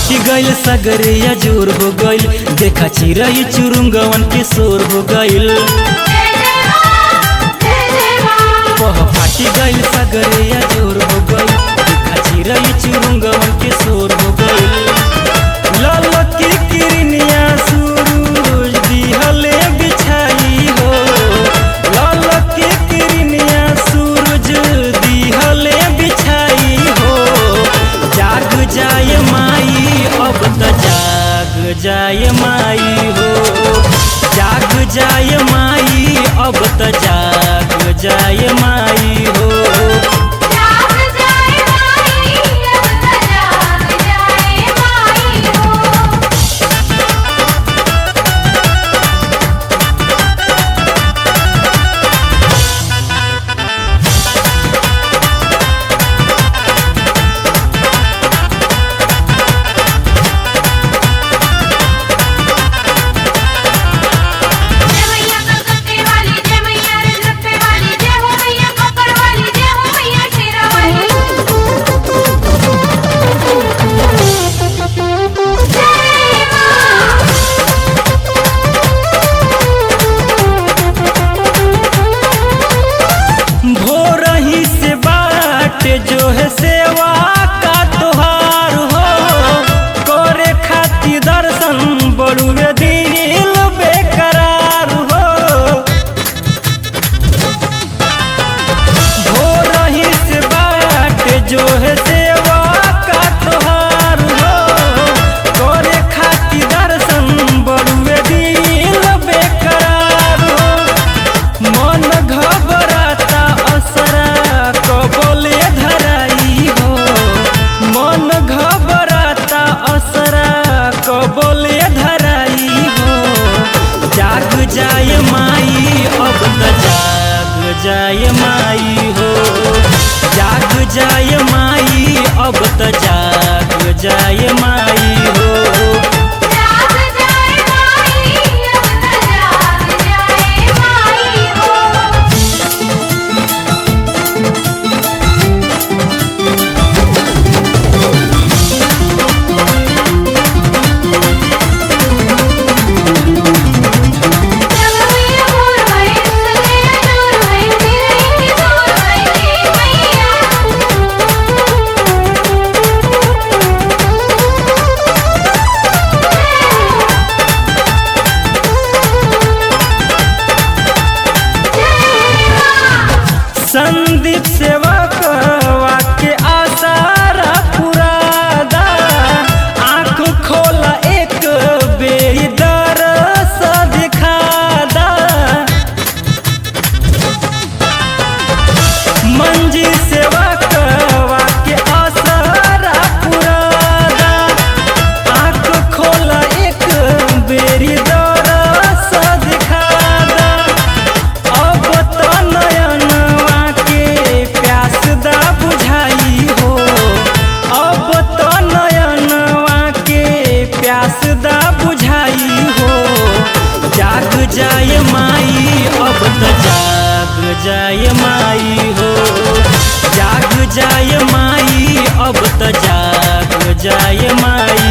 फाटी गइल सगरिया जोर हो गइल देखा चिरई चुरुंगवन के शोर हो गइल पह फाटी गइल सगरिया जोर हो गइल देखा चिरई चुरुंगवन के शोर हो गइल लाल की किरनिया सूरज दिहले बिछाई हो लाल की किरनिया सूरज दिहले बिछाई हो जाग जाए माई अब त जाग जाए माई हो जाग जाए माई अब त जाग जाए माई हो जाग जाए माई अब त जाग जाए माई हो जय मैया कलकत्ते वाली जय मैया रजरप्पे वाली जय हो मैया कपड़ वाली जय हो मैया शेरा वाली जय मां भोरही से बाट जो है सेवा का तोहार हो करे खातिर दर्शन बड़ुए दिल बेकरार हो भोरही से बाट जो है सेवा का तोहार हो करे खातिर दर्शन बड़ुए दिल बेकरार हो मन घबराता असरा कबले धराई हो मन घबराता असरा कबले धराई हो जाग जाए माई अब त जाग जाए माई हो जाग जाए माई अब त जाग जाए माई हो जाग जाए माई अब त जाग जाए माई हो जग में मोर भई सगले नूर भई तेरे ही दूर भई मैया संदीप सेवक वाक्य आसारा पुरादा आँख खोला एक बेरी दरस दिखादा मंजी सेवक वाक्य आसारा पुरादा आँख खोला एक बेरी दरस दिखादा अब त नयनवा के प्यास दा बुझाई हो अब त नयनवा के प्यास दा बुझाई हो जाग जाए माई अब त जाग जाए माई हो जाग जाए माई अब त जाग जाए माई